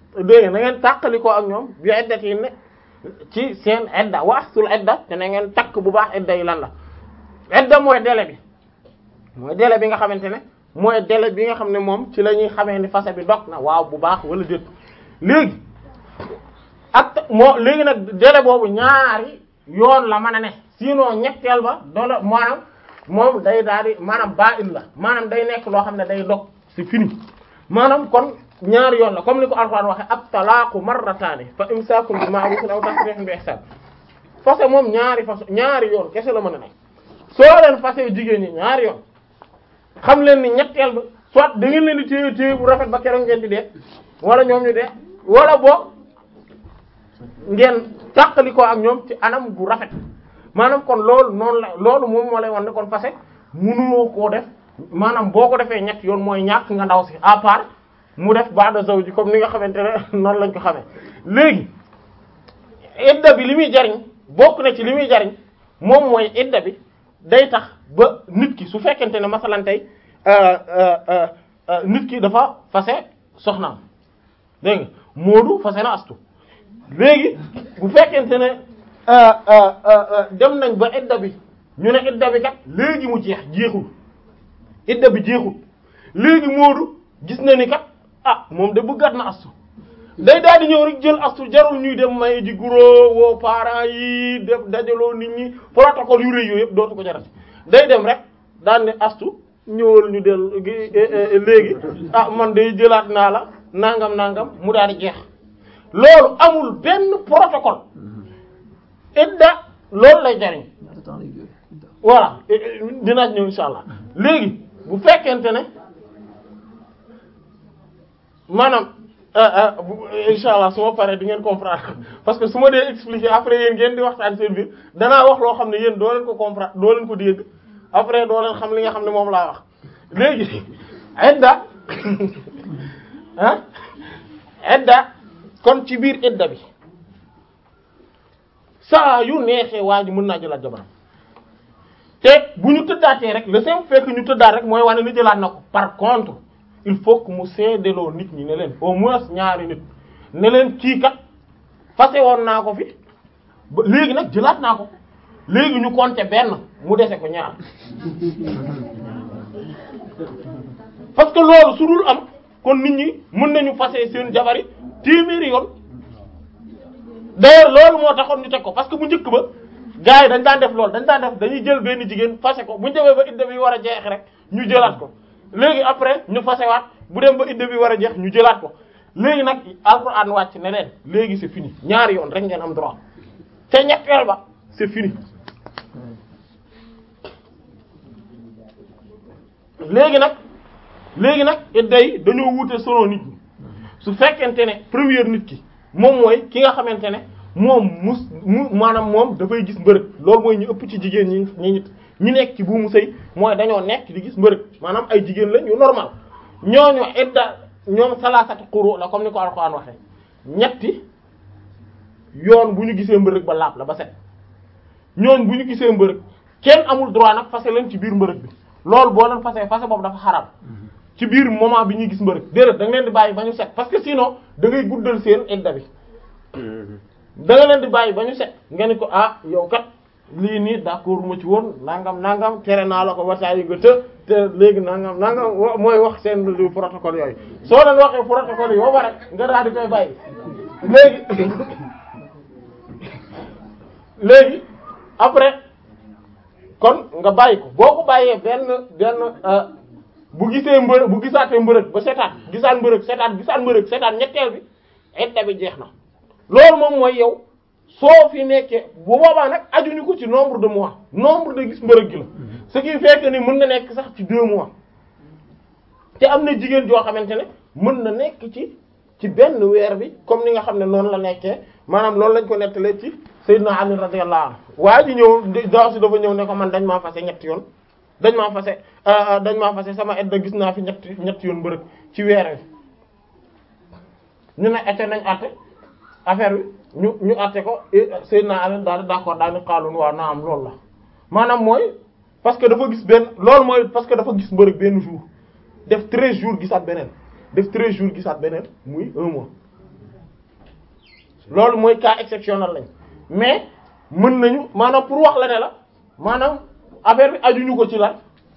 dégg nga na ngeen tàqali ko ak ñoom bi iddat yi ne ci seen idda wa ahsul idda te na ngeen takk bu baax idda yi lan la idda mooy délai bi mooy délai bi nga xamante ne mooy délai bi nga xam ne moom ci la ñuy xamee ni fase bi dog na waaw bu baax wala déet léegi ak moo léegi nag délai boobu ñaari yoon la mën a ne sinon ñetteel ba doola maanaam moom day daal di maanaam baa il la maanaam day nekk loo xam ne day dog c'est fini maanaam kon ñaari yoon la comme ni ko Alxuraan waxe at talaaqu marrataani fa imsaakun bi ma'ruufin aw tasriihun bi ihsaan fase moom ñaari fase ñaari yoon kese la mën a nekk soo leen fase jigéen ñi ñaari yoon xam leen ni ñetteel ba soit da ngeen leen di téye téye bu rafet ba keroog ngeen di dee wala ñoom ñu dee wala boog ngeen tàqali ko ak ñoom ci anam gu rafet maanaam kon loolu noonu la loolu moom moo lay wan ne kon fase mënuloo koo def maanaam boo ko defee ñett yoon mooy ñàkk nga ndaw si à part mu def ba'da zawji comme ni nga xamante ne noonu lañ ko xamee léegi idda bi li muy jariñ bokk na ci li muy jariñ moom mooy idda bi day tax ba nit ki su fekkente ne masalan tey nit ki dafa fase soxnaam dégg nga Moodu fase na astu léegi bu fekkente ne dem nañ ba idda bi ñu ne idda bi kat léegi mu jeex jeexul idda bi jeexul léegi Moodu gis na ni kat ah moom de bëggaat na astu day daal di ñëw rek jël astu jarul ñuy dem may ji guro woo parents yi def dajaloo nit ñi protocole yu rëy yooyu yëpp dootu ko jarati day dem rek daan ne astu ñëwal ñu del léegi ah man day jëlaat naa la nangam nangam mu daal di jeex loolu amul benn protocole idda loolu lay jariñ voilà dinaa ñëw insha allah léegi bu fekkente ne maanaam insha allah su ma paree di ngeen comprendre parce que su ma dee expliquer après yéen ngeen di waxtaan seen biir danaa wax loo xam ne yéen doo leen ko comprendre doo leen ko dégg après doo leen xam li nga xam ne moom laa wax léegi idda ah idda kon ci biir idda bi saa yu neexee waa ji mën naa jëlaat jabaram te bu ñu tëddaatee rek le simple fait que ñu tëddaat rek mooy wane ni jëlaat na ko par contre il faut que mu seedeloo nit ñi ne leen au moins ñaari nit ne leen kii kat fase woon naa ko fi ba léegi nag jëlaat naa ko léegi ñu compter benn mu dese ko ñaar parce que loolu su dul am kon nit ñi mën nañu fase seen jabari téeméeri yoon d'ailleurs loolu moo taxoon ñu teg ko parce que bu njëkk ba gars yi dañ daan def loolu dañ daan def dañuy jël benn jigéen fase ko bu ñu demee ba idda bi war a jeex rek ñu jëlaat ko léegi après ñu fasewaat bu dem ba idda bi war a jeex ñu jëlaat ko léegi nag alxuraan wàcc ne leen léegi c'est fini ñaari yoon rek ngeen am droit te ñetteel ba c'est fini léegi nag léegi nag idda yi dañoo wuute solo nit ñi su fekkente ne première nit ki moom mooy ki nga xamante ne moom mus mu maanaam moom dafay gis mbërëg loolu mooy ñu ëpp ci jigéen ñi ñi ñi nekk ci buumu sëy mooy dañoo nekk di gis mbërëg maanaam ay jigéen lañ yu normal ñooñu idda ñoom salaasati quru la comme ni ko Alxuraan waxee ñetti yoon bu ñu gisee mbërëg ba laab la ba set ñooñ bu ñu gisee mbërëg kenn amul droit nag fase leen ci biir mbërëg bi loolu boo leen fase fase boobu dafa xaram ci biir moment bi ñuy gis mbërëg déedéet da nga leen di bàyyi ba ñu set parce que sinon da ngay guddal seen idda bi da nga leen di bàyyi ba ñu set nga ni ko ah yow kat lii nii d'accord ma ci woon nangam nangam tere naa la ko wasaay yi nga të te léegi nangam nangam mooy wax seen du protocole yooyu soo leen waxee protocole yi ba pare nga daal di koy bàyyi léegi léegi après kon nga bàyyi ko boo ko bàyyee benn benn bu gisee mbërëg bu gisaatee mbërëg ba setaat gisaat mbërëg setaat gisaat mbërëg setaat ñetteel bi idda bi jeex na loolu moom mooy yow soo fi nekkee bu boobaa nag ajuñu ko ci nombre de mois nombre de gis mbërëg gi la ce qui fait que ni mën na nekk sax ci deux mois te am na jigéen joo xamante ne mën na nekk ci ci benn weer bi comme ni nga xam ne noonu la nekkee maanaam loolu lañ ko nettalee ci Sayyidina Ali radiyallahu anhu waa ji ñëw daaw si dafa ñëw ne ko man dañ maa fase ñetti yoon dañ maa fase dañ maa fase sama edda gis naa fi ñetti ñetti yoon mbërëg ci weer wi ñu ne ete nañ àtte affaire bi ñu ñu àtte ko Seydina Ali daal di d'accord daal di xaalun waaw naa am loolu la maanaam mooy parce que dafa gis benn loolu mooy parce que dafa gis mbërëg benn jour def treize jours gisaat beneen def treize jours gisaat beneen muy un mois loolu mooy cas exceptionnel lañ mais mën nañu maanaam pour wax la ne la maanaam affaire bi ajuñu ko ci la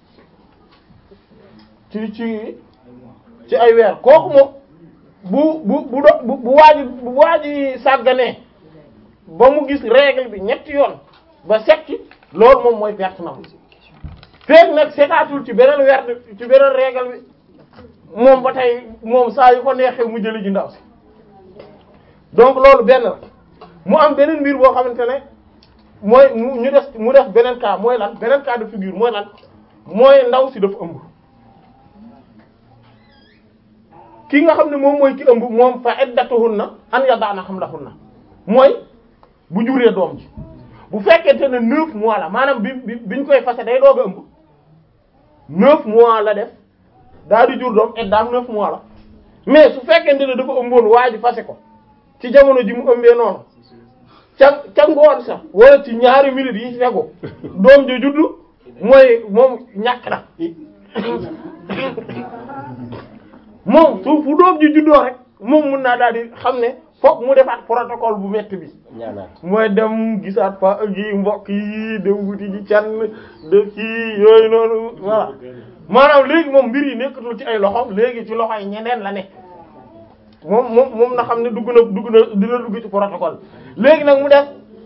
ci ci ci ay weer kooku moom bu bu bu do bu bu waaji bu waaji sàgganee ba mu gis règle bi ñetti yoon ba sekki loolu moom mooy perte na feeg nag seetaatul ci beneen weer ci beneen règle bi moom ba tey moom saa yu ko neexee mu jëli ji ndaw si donc loolu benn la mu am beneen mbir boo xamante ne mooy mu ñu des mu def beneen cas mooy lan beneen cas de figure mooy lan mooy ndaw si dafa ëmb ki nga xam ne moom mooy ki ëmb moom fa iddatuhunna an yada'na hamlahunna mooy bu juree doom ji bu fekkente ne neuf mois la maanaam bi bi biñ koy fase day doog a ëmb neuf mois la def daal di jur doom iddaam neuf mois la mais su fekkente ne dafa ëmboon waa ji fase ko ci jamono ji mu ëmbee noonu ca ca ngoon sax wala ci ñaari minutes yi ci tegu doom ji juddu mooy moom ñàkk na moom su fu doom ji juddoo rek moom mun naa daal di xam ne fokk mu defaat protocole bu metti bi mooy dem gisaat fa gi mbokk yi dem wuti ji can de kii yooyu noonu voilà maanaam léegi moom mbir yi nekkatul ci ay loxom léegi ci loxo yi ñeneen la nekk moom moom moom na xam ne dugg na dugg na dina dugg ci protocole léegi nag mu def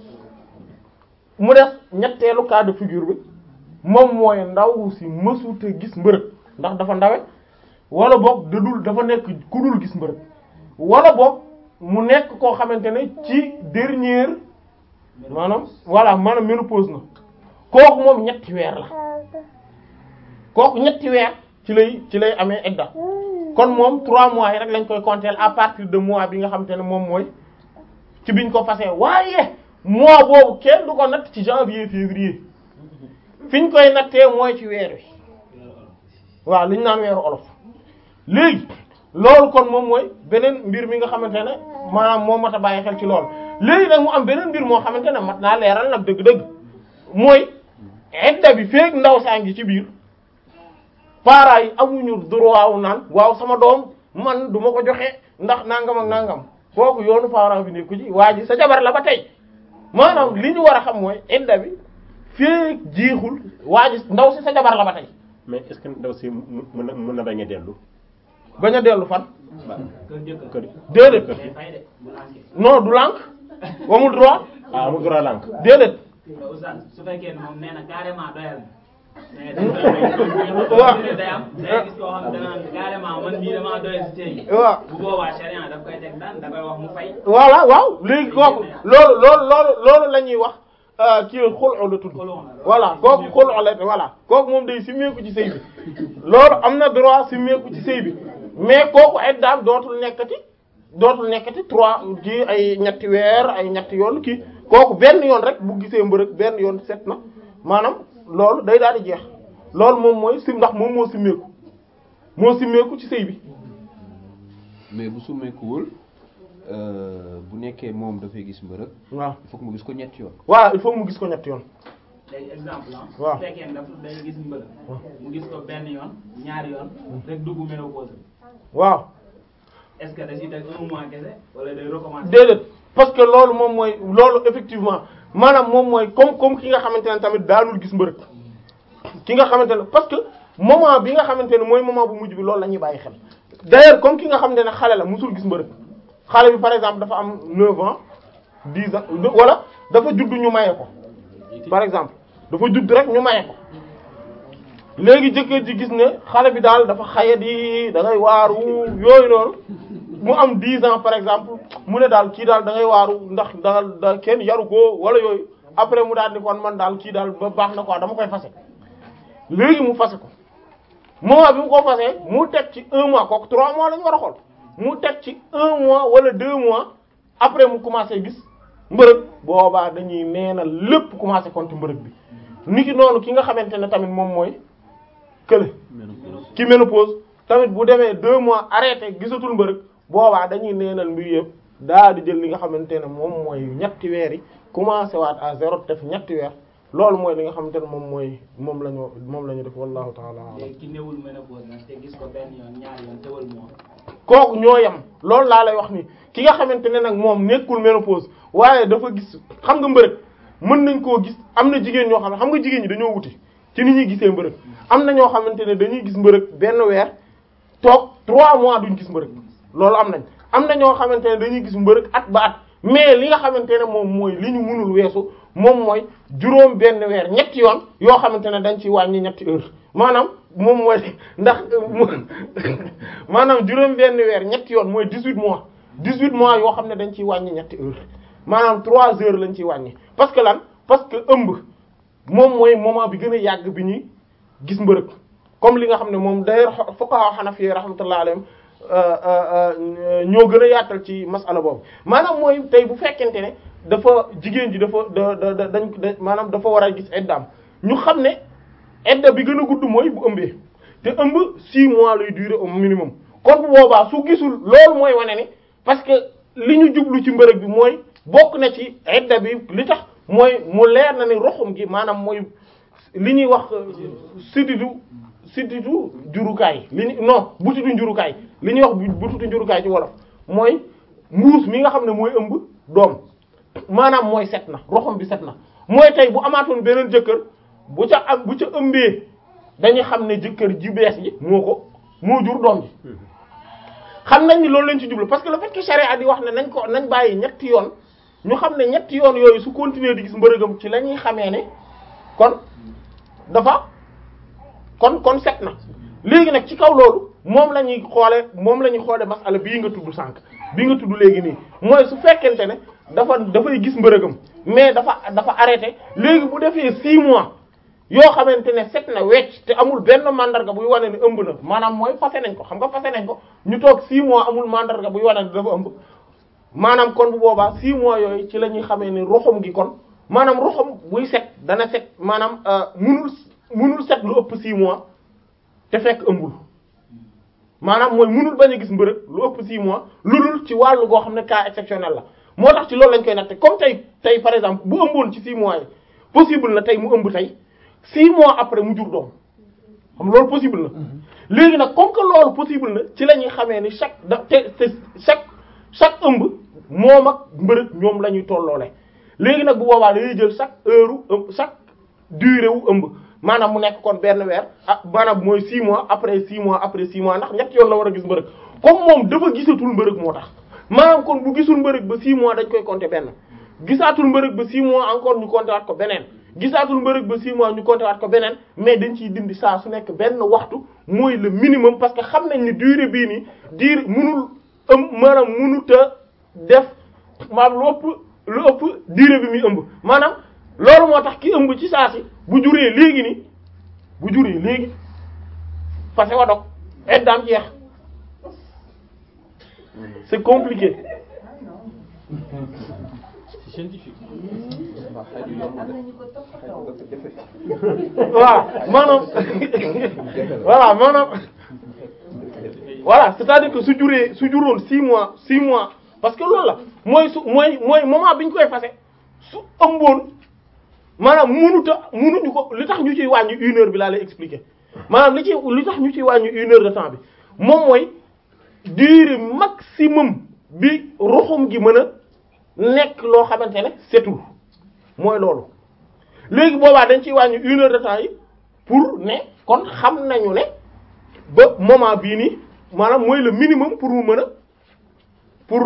mu def ñetteelu cas de figure bi moom mooy ndaw si mësute gis mbërëg ndax dafa ndawe wala boog dadul dafa nekk ku dul gis mbërëg wala boog mu nekk koo xamante ne ci dernière maanaam voilà maanaam ménopause na kooku moom ñetti weer la kooku ñetti weer ci lay ci lay amee edda kon moom trois mois yi rek lañ koy compter à partir de mois bi nga xamante ne moom mooy ci biñ ko fasee waaye mois boobu kenn du ko natt ci janvier février fi ñu koy nattee mooy ci weer wi waaw li ñu naan weeru olof léegi loolu kon moom mooy beneen mbir mi nga xamante ne maanaam moo mat a bàyyi xel ci loolu léegi nag mu am beneen mbir moo xamante ne mat naa leeral nag dëgg-dëgg mooy edda bi feek ndaw saa ngi ci biir parents yi amuñu droit wu naan waaw sama doom man du ma ko joxe ndax nangam ak nangam kooku yoonu parent bi nekku ci waa ji sa jabar la ba tey maanaam li ñu war a xam mooy edda bi feek jeexul waa ji ndaw si sa jabar la ba tey mais est-ce que ndaw si mën na mën na bañ a dellu. bañ a dellu fan kër jëkkër kër déedéet day fay de bu lànkee non du lànk amul droit ah amul droit lànk. déedéet te oustaz su fekkee ne moom nee na carrément doyal na mais dañ koy waaw. may day am day gis koo xam ne danaan carrément man mii damaa doyal si tey waaw bu boobaa sharia daf koy teg daan da koy wax mu fay voilà waaw léegi kooku loolu loolu loolu loolu la ñuy wax kii xul'u la tudd Xul'u la. voilà kooku xul'u la voilà kooku moom day simmeeku ci sëy bi loolu am na droit simmeeku ci sëy bi mais kooku ay daam dootul nekkati dootul nekkati trois ci ay ñetti weer ay ñetti yoon kii kooku benn yoon rek bu gisee mbërëg benn yoon set na maanaam loolu day daal di jeex loolu moom mooy sim ndax moom moo simmeeku moo simmeeku ci sëy bi mais bu summeekuwul euh, bu nekkee moom dafay gis mbërëg waaw il faut que mu gis ko ñetti yoon voilà il faut mu gis ko ñetti yoon léegi exemple ah waaw. su fekkee ne daf day gis mbëla mu gis ko benn yoon ñaari yoon rek dugg ménopause waaw est-ce que da ciy teg un mois kese wala day recommencer déedéet parce que loolu moom mooy loolu effectivement maanaam moom mooy comme comme ki nga xamante ne tamit daanul gis mbërëg ki nga xamante ne parce que moment bi nga xamante ne mooy moment bu mujj bi loolu la ñuy bàyyi xel d'ailleurs comme ki nga xamante ne xale la musul gis mbërëg xale bi par exemple dafa am 9 ans 10 ans wala dafa judd ñu maye ko par exemple dafa judd rek ñu maye ko léegi jëkkër ji gis ne xale bi daal dafa xayat yi da ngay waaru yooyu noonu mu am 10 ans par exemple mu ne daal kii daal da ngay waaru ndax daal da kenn yaru ko wala yooyu après mu daal di kon man daal kii daal ba baax na quoi dama koy fase léegi mu fase ko moment bi mu ko fasee mu teg ci un mois kooku trois mois la ñu war a xool mu teg ci un mois wala deux mois après mu commencé gis mbërëg boobaa dañuy neenal lépp commencé compter mbërëg bi niki noonu ki nga xamante ne tamit moom mooy kële ki ménopause tamit bu demee deux mois arrêté gisatul mbërëg boobaa dañuy neenal mbir yëpp daal di jël li nga xamante ne moom mooy ñetti weer yi commencé waat à zéro def ñetti weer loolu mooy li nga xamante ne moom mooy moom la ñu moom la ñu def wallahu taala alam léegi ki newul ménopause nag te gis ko benn yoon ñaari yoon tewal mois kooku ñoo yem loolu laa lay wax ni ki nga xamante ne nag moom nekkul ménopause waaye dafa gis xam nga mbërëg mën nañ koo gis am na jigéen ñoo xam ne xam nga jigéen ñi dañoo wuti ci ni ñuy gisee mbërëg am na ñoo xamante ne dañuy gis mbërëg benn weer toog trois mois duñ gis mbërëg loolu am nañ am na ñoo xamante ne dañuy gis mbërëg at ba at mais li nga xamante ne moom mooy li ñu mënul weesu moom mooy juróom benn weer ñetti yoon yoo xamante ne dañ ci wàññi ñetti heure maanaam moom mooy ndax maanaam juróom benn weer ñetti yoon mooy dix-huit mois dix-huit mois yoo xam ne dañ ciy wàññi ñetti heure maanaam trois heures lañ ciy wàññi parce que lan parce que ëmb moom mooy moment bi gën a yàgg bi ñuy gis mbërëg comme li nga xam ne moom d'ailleurs fuqaha hanafi rahmatullah alayhim ñoo gën a yaatal ci masala boobu maanaam mooy tey bu fekkente ne dafa jigéen ji dafa da da da dañ maanaam dafa war a gis eddaam ñu xam ne edda bi gën a gudd mooy bu ëmbee te ëmb 6 mois lay durer au minimum kon bu boobaa su gisul loolu mooy wane ni parce que li ñu jublu ci mbërëg bi mooy bokk na ci edda bi li tax mooy mu leer na ni roxum gi maanaam mooy li ñuy wax siddidu siddidu njurukaay li ñu non butitu njurukaay li ñuy wax butitu njurukaay ci wolof mooy mbuus mi nga xam ne mooy ëmb doom maanaam mooy set na roxum bi set na mooy tey bu amaatoon beneen jëkkër bu ca am bu ca ëmbee dañuy xam ne jëkkër ji bees ji moo ko moo jur doom ji xam nañ ni loolu lañ ci jublu parce que le fait que charia di wax ne nañ ko nañ bàyyi ñetti yoon ñu xam ne ñetti yoon yooyu su continuer di gis mbërëgam ci la ñuy xamee ne kon dafa kon kon set na léegi nag ci kaw loolu moom la ñuy xoole moom la ñuy xoole masala bii nga tudd sànq bii nga tudd léegi nii mooy su fekkente ne dafa dafay gis mbërëgam mais dafa dafa arrêté léegi bu defee 6 mois yoo xamante ne set na wecc te amul benn mandarga buy wane ne ëmb na maanaam mooy fase nañ ko xam nga fase nañ ko ñu toog 6 mois amul mandarga buy wane ne dafa ëmb maanaam kon bu boobaa 6 mois yooyu ci la ñuy xamee ne roxom gi kon maanaam roxom buy set dana set maanaam munul munul set lu ëpp 6 mois te fekk ëmbul maanaam mooy munul bañ a gis mbërëg lu ëpp 6 mois lu dul ci wàllu goo xam ne cas exceptionnel la moo tax ci loolu lañ koy natte comme tey tey par exemple bu ëmboon ci 6 mois yi possible na tey mu ëmb tey 6 mois après mu jur doom xam loolu possible na léegi nag comme que loolu possible na ci la ñuy xamee ni chaque da te te chaque chaque ëmb moom ak mbërëg ñoom la ñuy tolloole léegi nag bu boobaa dañuy jël chaque heure ëmb chaque durée wu ëmb maanaam mu nekk kon benn weer ah maanaam mooy 6 mois après 6 mois après 6 mois ndax ñett yoon la war a gis mbërëg comme moom dafa gisatul mbërëg moo tax maanaam kon bu gisul mbërëg ba 6 mois dañ koy compter benn gisaatul mbërëg ba 6 mois encore ñu compter waat ko beneen gisaatul mbërëg ba 6 mois ñu compter waat ko beneen mais dañ ciy dindi saa su nekk benn waxtu mooy le minimum parce que xam nañ ni durée bii nii diir munul ëm maanaam munut a def maanaam lu ëpp lu ëpp durée bi muy ëmb maanaam loolu moo tax ki ëmb ci saa si bu juree léegi ni bu juree léegi fase wa dog eddaam jeex c'est compliqué C'est scientifique. voilà maanaam voilà maanaam voilà c'est-à-dire que su juree su juróon six mois six mois parce que loolu la mooy su mooy mooy moment bi ñu koy fase su ëmboon maanaam munuta munuñu ko li tax ñu ciy wàññi une heure bi laa lay expliquer maanaam li ci li tax ñu ciy wàññi une heure de temps bi moom mooy durée maximum bi ruxum gi mën a nekk loo xamante ne setul mooy loolu léegi boobaa dañ ciy wàññi une heure de temps yi pour ne kon xam nañu ne ba moment bii nii maanaam mooy le minimum pour mu mën a pour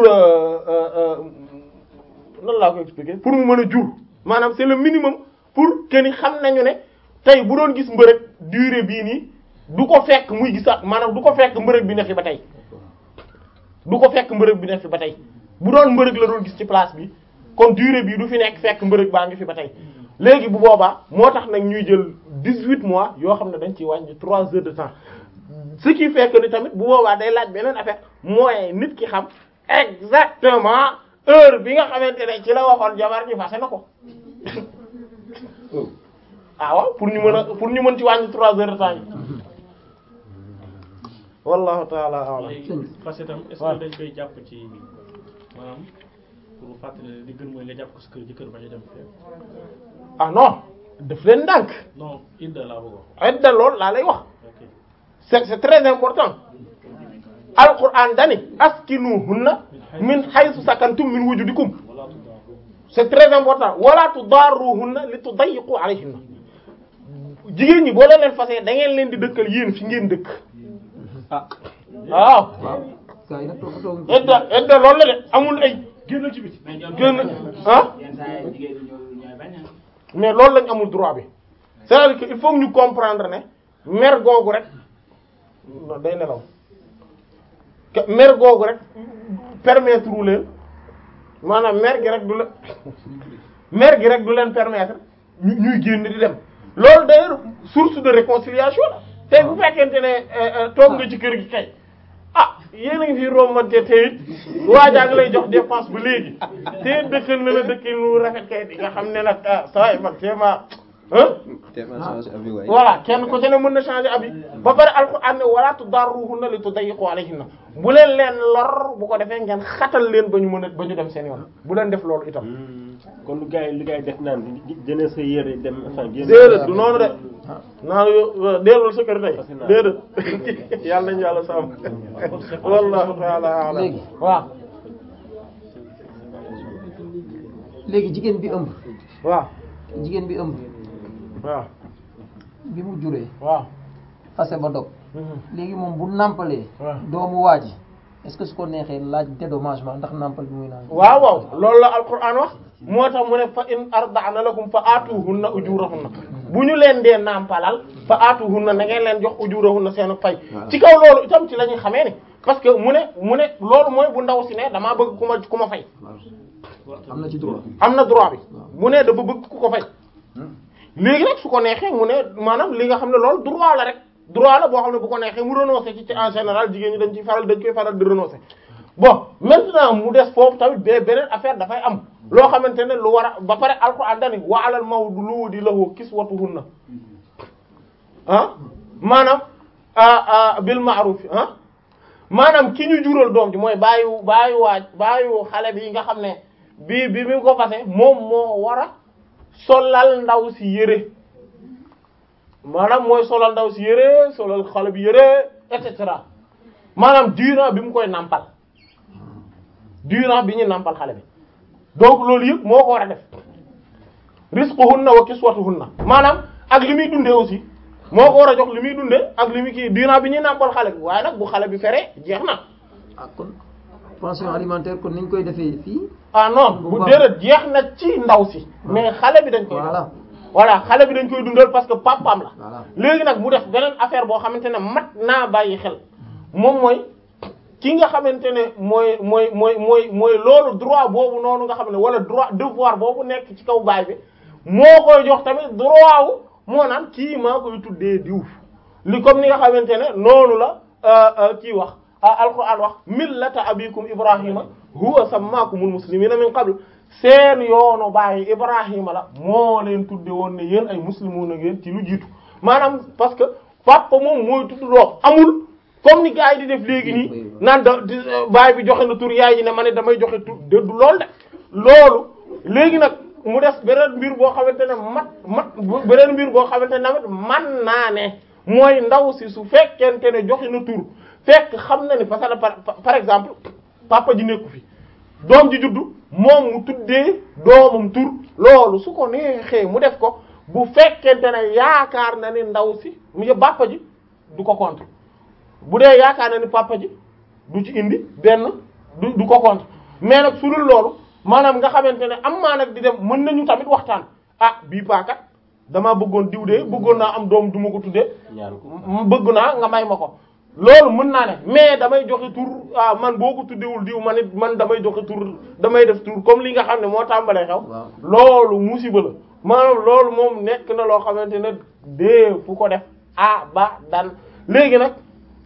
nan laa ko expliquer pour mu mën a jur maanaam c'est le minimum pour que ni xam nañu ne tey bu doon gis mbërëg durée bii nii du ko fekk muy gisaat maanaam du ko fekk mbërëg bi ne fi ba tey du ko fekk mbërëg bi ne fi ba tey bu doon mbërëg la doon gis ci place bi kon durée bii du fi nekk fekk mbërëg baa ngi fi ba tey léegi bu boobaa moo tax nag ñuy jël dix-huit mois yoo xam ne dañ ciy wàññi trois heures de temps ce qui fait que ni tamit bu boobaa day laaj beneen affaire mooy nit ki xam exactement heure bi nga xamante ne ci la waxoon jabar ji fase na ko ah waaw pour ñu mën a pour ñu mën ci wàññi trois heures de temps yi wallahu taala a'lam léegi fas itam est-ce que dañ koy jàpp ci maanaam pour fàttali li gën mooy nga jàpp ko sa kër jëkkër bañ a dem fee ah non daf leen ndànk non idda laa bëgg wax edda lool laa lay wax ok c'est c'est très important alquran dani askinuhunna min haythu sakantum min wujudikum c'est très important wala tudarruhunna li tudayyiqu alayhinna jigéen ñi boo leen leen fasee da ngeen leen di dëkkal yéen fi ngeen dëkk ah waaw waaw gars yi nag toppatoo edda edda loolu la de amul ay génnal ci biti gën ah mais loolu lañ amul droit bi c'est-à-dire que il faut que ñu comprendre ne mer googu rek non day nelaw que mer googu rek permettre wu leen maanaam mer gi rek du la mer gi rek du leen permettre ñu ñuy génn di dem loolu d'ailleurs source de réconciliation la tey bu fekkente ne euh, euh, toog nga ci kër gi kay ah yéen a ngi fi rombante te it waajaa ngi lay jox dépense ba léegi te it dëkkal na la dëkkin lu rafet kay di nga xam ne nag ah saa yi man vraiment ah te ma changé avis waay. voilà kenn ko ci ne mën na changer abi ba pare alxuraan ne wala tudarruhunna li tudayyiqu alayhinna bu leen leen lor bu ko defee ngeen xatal leen ba ñu mën a ba ñu dem seen yoon bu leen def loolu itam. kon lu gars yi lu gars yi def naan di jëlee sa yére dem enfin génn. déedéet du noonu de naan yo dellul sa kër tey Parce que naa- déedéet yàlla nañu yàlla sàmm wallahu ta'ala a'lam Léegi. waaw léegi jigéen bi ëmb waaw jigéen bi ëmb waaw bi mu juree waaw fase ba dog léegi moom bu nàmpalee waaw. doomu waa ji est-ce que su ko neexee laaj dédommagement ndax nàmpal bi muy naan waaw waaw loolu la alquran wax moo tax mu ne fa in arda'na lakum fa atuhunna ujurahunna bu ñu leen dee nàmpalal fa atuhunna na ngeen leen jox ujurahunna seen fay ci kaw loolu itam ci la ñuy xamee ni parce que mu ne mu ne loolu mooy bu ndaw si ne damaa bëgg ku ma ku ma fay am na ci droit am na droit bi mu ne dafa bëgg ku ko fay léegi nag su ko neexee mu ne maanaam li nga xam ne loolu droit la rek droit la boo xam ne bu ko neexee mu renoncer ci ci en général jigéen ñi dañ ciy faral dañ koy faral di renoncer bon maintenant mu des foofu tamit be beneen affaire dafay am loo xamante ne lu war a ba pare alxuraan dani wa alal mawludi lahu kiswatuhunna ah maanaam ah ah bil ma'ruf ah maanaam ki ñu jural doom ji mooy bàyyi bàyyi waaj bàyyi xale bi nga xam ne bi bi mi ko fase moom moo war a solal ndaw si yére maanaam mooy solal ndaw si yére solal xale bi yére et cetera maanaam durant bi mu koy nampal durant bi ñu nampal xale bi donc loolu yëpp moo ko war a def rizquhunna wa kiswatuhunna maanaam ak li muy dundee aussi moo ko war a jox li muy dundee ak li muy kii durant bi ñuy nampal xale bi waaye nag bu xale bi feree jeex na ah kon pension alimentaire kon niñ koy defee fii ah non bu déedéet jeex na ci ndaw si mais xale bi dañ koy voilà voilà xale bi dañ koy dundal parce que papaam la voilà léegi nag mu def beneen affaire boo xamante ne mat naa bàyyi xel moom mooy ki nga xamante ne mooy mooy mooy mooy mooy loolu droit boobu noonu nga xam ne wala droit devoir boobu nekk ci kaw baay bi moo koy jox tamit droit wu moo naan kii maa koy tuddee diw li comme ni nga xamante ne noonu la euh, euh, kii wax ah alquran wax millata abikum ibrahima huwa sammakumul muslimina min qabl seen yoonu bàyyi ibrahima la moo leen tudde woon ne yéen ay muslimuna ngeen ci lu jiitu maanaam parce que papa moom mooy tudd doom amul comme ni gars yi di def léegi nii naan da di baay bi joxe na tur yaay ji ne ma ne damay joxe tur de du loolu de loolu léegi nag mu des beneen mbir boo xamante ne mat mat beneen mbir boo xamante ne tamit man naa ne mooy ndaw si su fekkente ne joxe na tur fekk xam na ni parce que par par exemple papa ji nekku fi doom ji juddu moom mu tuddee doomam tur loolu su ko neexee mu def ko bu fekkente ne yaakaar na ni ndaw si mu papa ji du ko contre bu dee yaakaar na ni papa ji du ci indi benn du du ko contre mais nag su dul loolu maanaam nga xamante ne am maa nag di dem mën nañu tamit waxtaan ah bii paakat damaa bëggoon diw de bëggoon naa am doom du ma ko tuddee ñaan ko m- bëgg naa nga may ma ko loolu mën naa ne mais damay joxe tur ah man boo ko tuddewul diw man it man damay joxe tur damay def tur comme li nga xam ne moo tàmbalee xew waaw loolu musiba la maanaam loolu moom nekk na loo xamante ne dee fu ko def ah ba dan léegi nag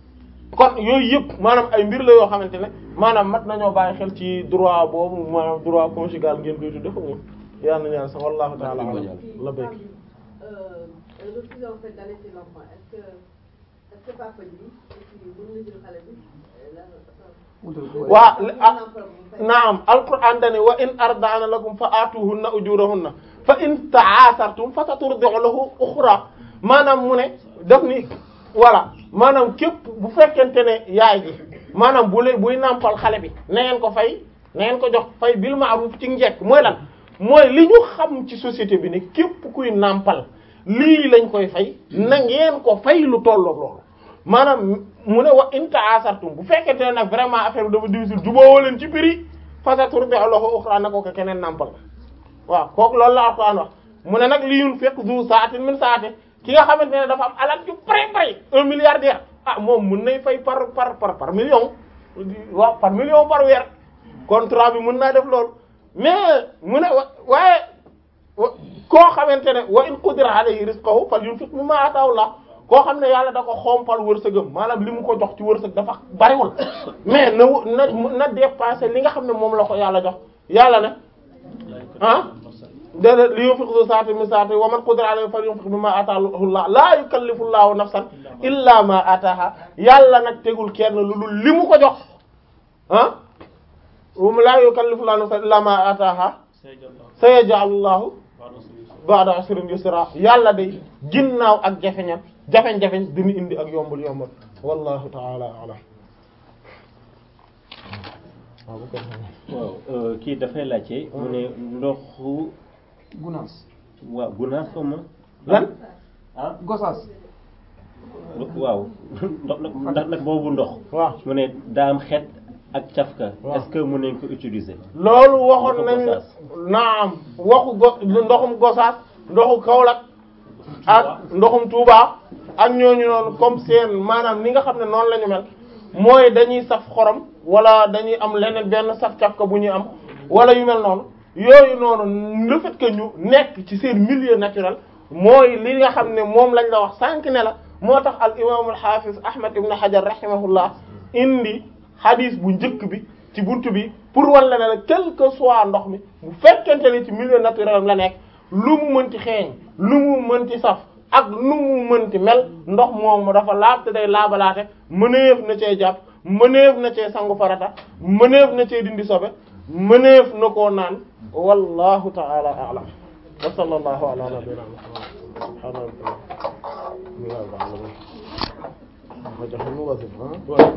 kon yooyu yëpp maanaam ay mbir la yoo xamante ne maanaam mat nañoo bàyyi xel ci droit boobu maanaam droit conjugal ngeen koy tudde xam nga yàlla na ñaan sax wallahu ta'ala alam la béyk Euh, le refus en fait d'allaiter l'enfant, est-ce que, est-ce que papa ji, est-ce que mën na jël xale bi euh, la- wutal ko waa mën ah na ko bu fay- naam alquran dani wa in arda'na lakum fa atuhunna ujurahunna fa in ta'asartum fa saturdi'u lahu ukhra maanaam mu ne daf ni voilà maanaam képp bu fekkente ne yaay ji maanaam bu leen buy nàmpal xale bi na ngeen ko fay na ngeen ko jox fay bil ma'ruf ci njekk mooy lan mooy li ñu xam ci société bi ne képp kuy nàmpal lii lañ koy fay na ngeen ko fay lu tollook loolu maanaam mu ne wa in ta'asartum bu fekkente ne nag vraiment affaire bi dafa difficile jubóowoo leen ci prix fasaturdi'u lahu ukhra na ko ko keneen nàmpal waaw kooku loolu la Alxuraan wax mu ne nag li yunfiq zu sa'atin min sa'ati ki nga xamante ne dafa am alal ju bari bari un milliardaire ah moom mun nay fay par par par par million waaw par million par weer contrat bi mun naa def loolu mais mu ne wa waaye wa- koo xamante ne wa in qudira alayhi rizquhu falyunfiq mimma ataahu Allah koo xam ne yàlla da ko xompal wërsëgam maanaam li mu ko jox ci wërsëg dafa bariwul mais na wu- na na dépasser li nga xam ne moom la ko yàlla jox yàlla ne ah déedéet li yunfiq zu sa'atin min sa'atihi wa man qudira alayhi falyunfiq mimma ataahu Allah laa yukallifu Allahu nafsan illa ma ataaha yàlla nag tegul kenn lu dul li mu ko jox ah laa yukallifu Allahu nafsan illa ma ataaha sayaj'alu Allahu ba'da usrin yusra yàlla day ginnaaw ak jafeñam jafeñ-jafeñ dina indi ak yombul yombul wallahu ta'ala a'lam waaw bu ko defee. waaw kii dafay laajte mu ne ndoxu Gunaas waaw gunaas xaw ma lan ah Gosaas waaw ndox ndax nag boobu ndox waaw mu ne daa am xet ak cafka waaw. est-ce que mën nañ ko utiliser loolu waxoon Ndoxu nañ Gosaas. naam waxu go ndoxum gosaas ndoxu Kaolack ak ndoxum Touba ak ñooñu noonu comme seen maanaam ni nga xam ne noonu la ñu mel mooy dañuy saf xorom wala dañuy am leneen benn saf cafka bu ñuy am wala yu mel noonu yooyu noonu le fait que ñu nekk ci seen milieu naturel mooy li nga xam ne moom lañ la wax sànq ne la moo tax al imam al hafiz Ahmad ibn Hajar rahimahullah indi hadith bu njëkk bi ci buntu bi pour wan la ne la quel que soit ndox mi bu fekkente ne ci milieu naturel la nekk lu mu mënti xeeñ lu mu mënti saf ak lu mu mënti mel ndox moomu dafa laab te day laabalaate mëneef na cee jàpp mëneef na cee sangu farata mëneef na cee dindi sobe mëneef na koo naan wallahu ta'ala a'lam wa sallallahu ala nabiyyina muhammad subhana rabbika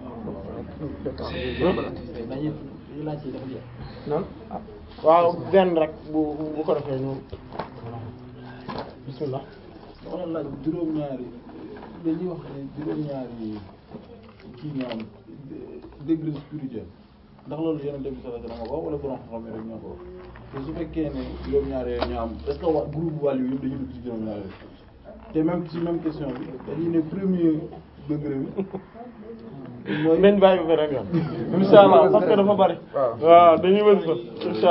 dañuy laaj yi dafa jeex nan waaw benn rek bu bu ko defee ñu bismillah dama la laaj juróom-ñaari dañuy wax ne juróom-ñaari kii ñoo am degré spirituel ndax loolu yonent bi sallallahu alayhi wasallam ko wax wala borom xam-xam yi rek ñoo ko wax te su fekkee ne juróom-ñaari yooyu ñoo am est-ce que waa groupe wàll yi yëpp dañuy dugg ci juróom-ñaari yooyu te même ci même question bi dañuy ne premier degré bi mooy nañ bàyyi ba beneen yoon inshallah parce que dafa bari waaw dañuy wës ba inshallah